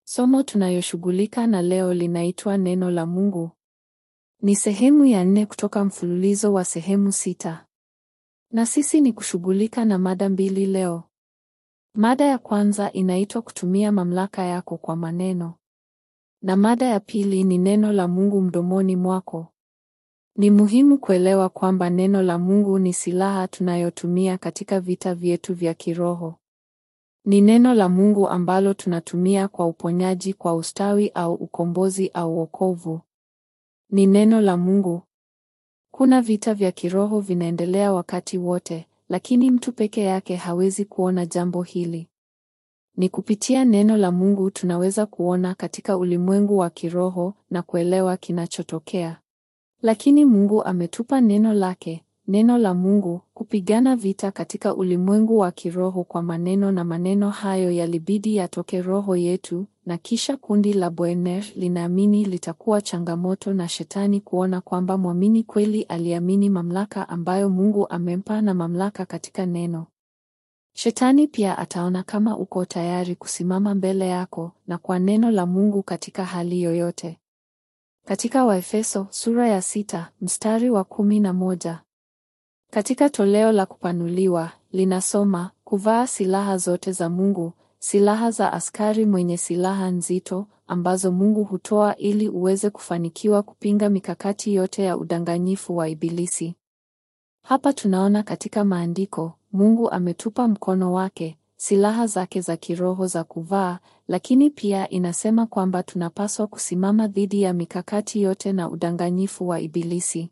Somo tunayoshughulika na leo linaitwa Neno la Mungu. Ni sehemu ya nne kutoka mfululizo wa sehemu sita. Na sisi ni kushughulika na mada mbili leo. Mada ya kwanza inaitwa kutumia mamlaka yako kwa maneno. Na mada ya pili ni neno la Mungu mdomoni mwako. Ni muhimu kuelewa kwamba neno la Mungu ni silaha tunayotumia katika vita vyetu vya kiroho. Ni neno la Mungu ambalo tunatumia kwa uponyaji, kwa ustawi au ukombozi au wokovu. Ni neno la Mungu. Kuna vita vya kiroho vinaendelea wakati wote, lakini mtu peke yake hawezi kuona jambo hili. Ni kupitia neno la Mungu tunaweza kuona katika ulimwengu wa kiroho na kuelewa kinachotokea. Lakini Mungu ametupa neno lake, neno la Mungu, kupigana vita katika ulimwengu wa kiroho kwa maneno na maneno hayo yalibidi yatoke roho yetu, na kisha kundi la Boehner linaamini litakuwa changamoto na shetani kuona kwamba mwamini kweli aliamini mamlaka ambayo Mungu amempa na mamlaka katika neno. Shetani pia ataona kama uko tayari kusimama mbele yako na kwa neno la Mungu katika hali yoyote. Katika Waefeso sura ya sita mstari wa kumi na moja katika toleo la kupanuliwa linasoma kuvaa silaha zote za Mungu, silaha za askari mwenye silaha nzito ambazo Mungu hutoa ili uweze kufanikiwa kupinga mikakati yote ya udanganyifu wa Ibilisi. Hapa tunaona katika maandiko Mungu ametupa mkono wake, silaha zake za kiroho za kuvaa, lakini pia inasema kwamba tunapaswa kusimama dhidi ya mikakati yote na udanganyifu wa Ibilisi.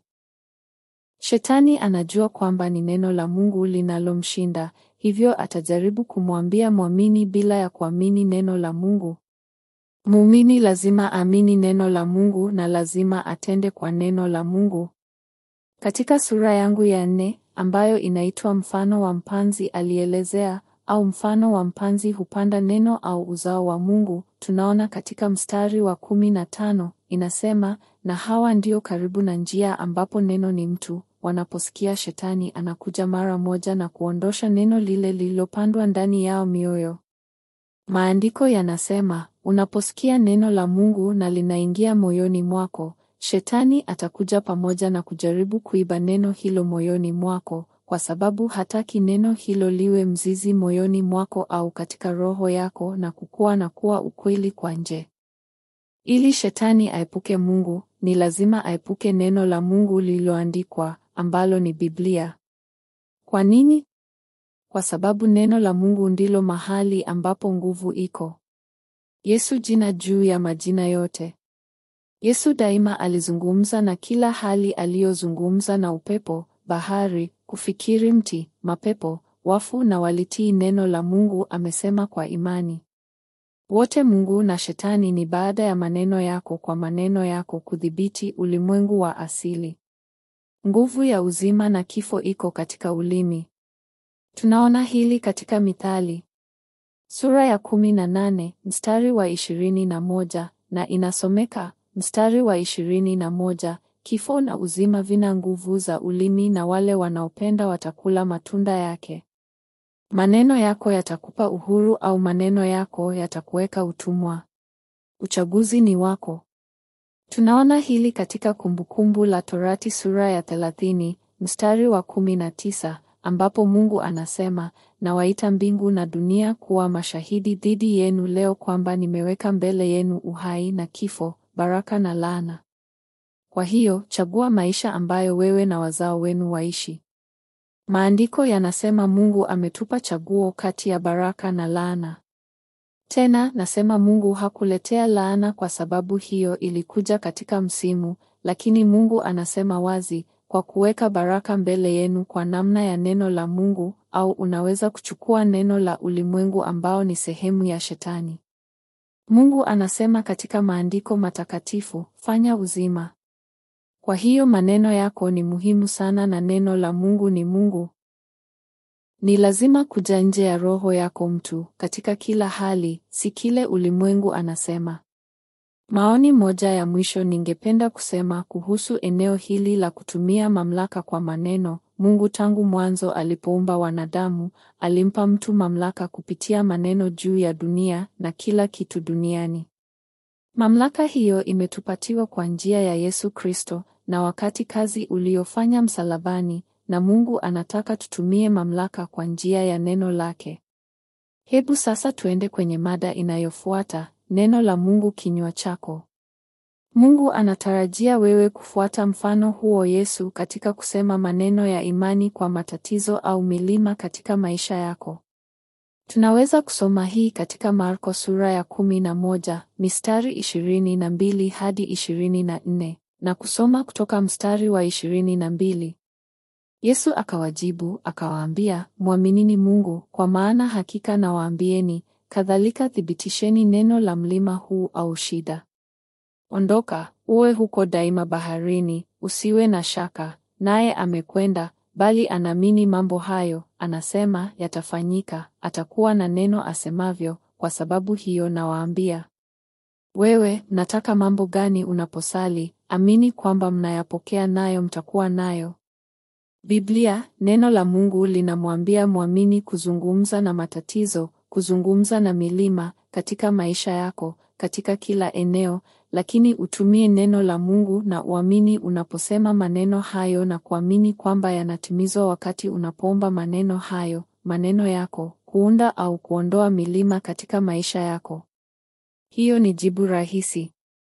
Shetani anajua kwamba ni neno la Mungu linalomshinda, hivyo atajaribu kumwambia mwamini bila ya kuamini neno la Mungu. Muumini lazima amini neno la Mungu na lazima atende kwa neno la Mungu. Katika sura yangu ya nne ambayo inaitwa mfano wa mpanzi alielezea au mfano wa mpanzi hupanda neno au uzao wa Mungu, tunaona katika mstari wa kumi na tano inasema, na hawa ndio karibu na njia ambapo neno ni mtu, wanaposikia shetani anakuja mara moja na kuondosha neno lile lililopandwa ndani yao mioyo. Maandiko yanasema, unaposikia neno la Mungu na linaingia moyoni mwako, shetani atakuja pamoja na kujaribu kuiba neno hilo moyoni mwako kwa sababu hataki neno hilo liwe mzizi moyoni mwako au katika roho yako na kukua na kuwa ukweli kwa nje. Ili shetani aepuke Mungu, ni lazima aepuke neno la Mungu lililoandikwa ambalo ni Biblia. Kwa nini? Kwa sababu neno la Mungu ndilo mahali ambapo nguvu iko. Yesu jina juu ya majina yote. Yesu daima alizungumza na kila hali aliyozungumza na upepo, bahari, kufikiri mti, mapepo, wafu na walitii neno la Mungu amesema kwa imani. Wote Mungu na Shetani ni baada ya maneno yako kwa maneno yako kudhibiti ulimwengu wa asili. Nguvu ya uzima na kifo iko katika ulimi. Tunaona hili katika Mithali sura ya kumi na nane mstari wa ishirini na moja na inasomeka mstari wa ishirini na moja Kifo na uzima vina nguvu za ulimi na wale wanaopenda watakula matunda yake. Maneno yako yatakupa uhuru au maneno yako yatakuweka utumwa. Uchaguzi ni wako. Tunaona hili katika Kumbukumbu la Torati sura ya thelathini mstari wa kumi na tisa ambapo Mungu anasema, nawaita mbingu na dunia kuwa mashahidi dhidi yenu leo kwamba nimeweka mbele yenu uhai na kifo, baraka na laana. Kwa hiyo, chagua maisha ambayo wewe na wazao wenu waishi. Maandiko yanasema Mungu ametupa chaguo kati ya baraka na laana. Tena nasema Mungu hakuletea laana kwa sababu hiyo ilikuja katika msimu, lakini Mungu anasema wazi, kwa kuweka baraka mbele yenu kwa namna ya neno la Mungu, au unaweza kuchukua neno la ulimwengu ambao ni sehemu ya Shetani. Mungu anasema katika maandiko matakatifu, fanya uzima. Kwa hiyo maneno yako ni muhimu sana na neno la Mungu ni Mungu. Ni lazima kuja nje ya roho yako mtu, katika kila hali, si kile ulimwengu anasema. Maoni moja ya mwisho ningependa kusema kuhusu eneo hili la kutumia mamlaka kwa maneno. Mungu tangu mwanzo alipoumba wanadamu, alimpa mtu mamlaka kupitia maneno juu ya dunia na kila kitu duniani. Mamlaka hiyo imetupatiwa kwa njia ya Yesu Kristo na wakati kazi uliofanya msalabani, na Mungu anataka tutumie mamlaka kwa njia ya neno lake. Hebu sasa tuende kwenye mada inayofuata, neno la Mungu kinywa chako. Mungu anatarajia wewe kufuata mfano huo Yesu katika kusema maneno ya imani kwa matatizo au milima katika maisha yako. Tunaweza kusoma hii katika Marko sura ya kumi na moja mistari ishirini na mbili hadi ishirini na nne na kusoma kutoka mstari wa ishirini na mbili. Yesu akawajibu akawaambia, mwaminini Mungu, kwa maana hakika nawaambieni, kadhalika thibitisheni neno la mlima huu au shida, ondoka uwe huko daima baharini, usiwe na shaka. Naye amekwenda, bali anaamini mambo hayo, anasema yatafanyika, atakuwa na neno asemavyo. Kwa sababu hiyo nawaambia, wewe mnataka mambo gani unaposali? Amini kwamba mnayapokea, nayo mtakuwa nayo. Biblia, neno la Mungu linamwambia mwamini kuzungumza na matatizo, kuzungumza na milima katika maisha yako, katika kila eneo, lakini utumie neno la Mungu na uamini unaposema maneno hayo na kuamini kwamba yanatimizwa wakati unapoomba maneno hayo, maneno yako, kuunda au kuondoa milima katika maisha yako. Hiyo ni jibu rahisi.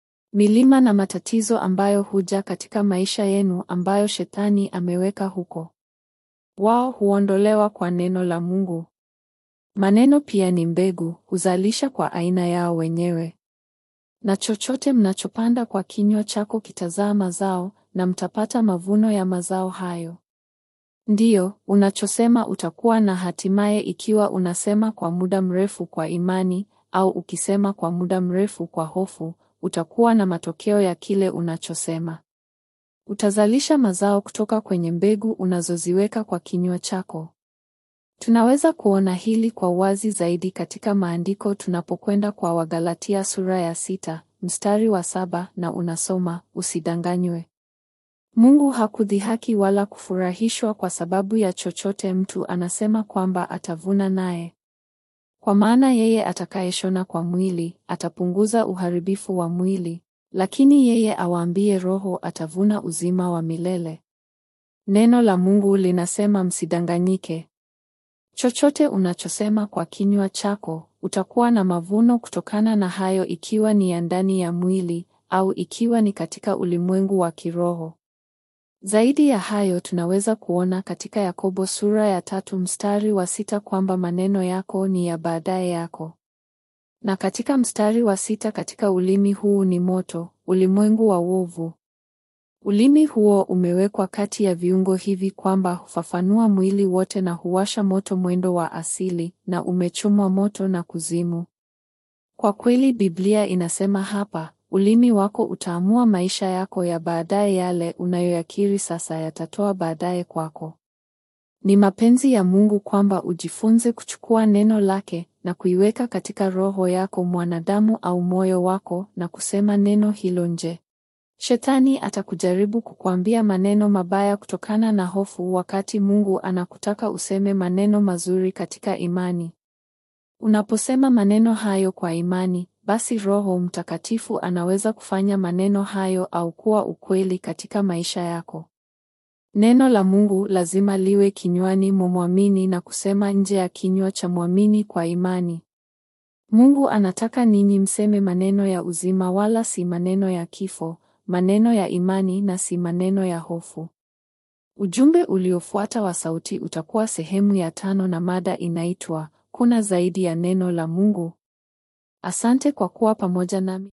Milima na matatizo ambayo huja katika maisha yenu ambayo shetani ameweka huko. Wao huondolewa kwa neno la Mungu. Maneno pia ni mbegu, huzalisha kwa aina yao wenyewe. Na chochote mnachopanda kwa kinywa chako kitazaa mazao na mtapata mavuno ya mazao hayo. Ndiyo, unachosema utakuwa na hatimaye ikiwa unasema kwa muda mrefu kwa imani au ukisema kwa muda mrefu kwa hofu, utakuwa na matokeo ya kile unachosema. Utazalisha mazao kutoka kwenye mbegu unazoziweka kwa kinywa chako. Tunaweza kuona hili kwa uwazi zaidi katika maandiko tunapokwenda kwa Wagalatia sura ya sita, mstari wa saba na unasoma, usidanganywe. Mungu hakudhihaki wala kufurahishwa kwa sababu ya chochote mtu anasema kwamba atavuna naye. Kwa maana yeye atakayeshona kwa mwili, atapunguza uharibifu wa mwili, lakini yeye awaambie roho atavuna uzima wa milele. Neno la Mungu linasema msidanganyike. Chochote unachosema kwa kinywa chako, utakuwa na mavuno kutokana na hayo ikiwa ni ya ndani ya mwili au ikiwa ni katika ulimwengu wa kiroho. Zaidi ya hayo tunaweza kuona katika Yakobo sura ya tatu mstari wa sita kwamba maneno yako ni ya baadaye yako. Na katika mstari wa sita katika ulimi huu ni moto, ulimwengu wa uovu. Ulimi huo umewekwa kati ya viungo hivi kwamba hufafanua mwili wote na huwasha moto mwendo wa asili na umechomwa moto na kuzimu. Kwa kweli Biblia inasema hapa, ulimi wako utaamua maisha yako ya baadaye yale unayoyakiri sasa yatatoa baadaye kwako. Ni mapenzi ya Mungu kwamba ujifunze kuchukua neno lake na kuiweka katika roho yako mwanadamu au moyo wako na kusema neno hilo nje. Shetani atakujaribu kukuambia maneno mabaya kutokana na hofu wakati Mungu anakutaka useme maneno mazuri katika imani. Unaposema maneno hayo kwa imani, basi Roho Mtakatifu anaweza kufanya maneno hayo au kuwa ukweli katika maisha yako. Neno la Mungu lazima liwe kinywani mwa mwamini na kusema nje ya kinywa cha mwamini kwa imani. Mungu anataka ninyi mseme maneno ya uzima wala si maneno ya kifo, maneno ya imani na si maneno ya hofu. Ujumbe uliofuata wa sauti utakuwa sehemu ya tano na mada inaitwa kuna zaidi ya neno la Mungu. Asante kwa kuwa pamoja nami.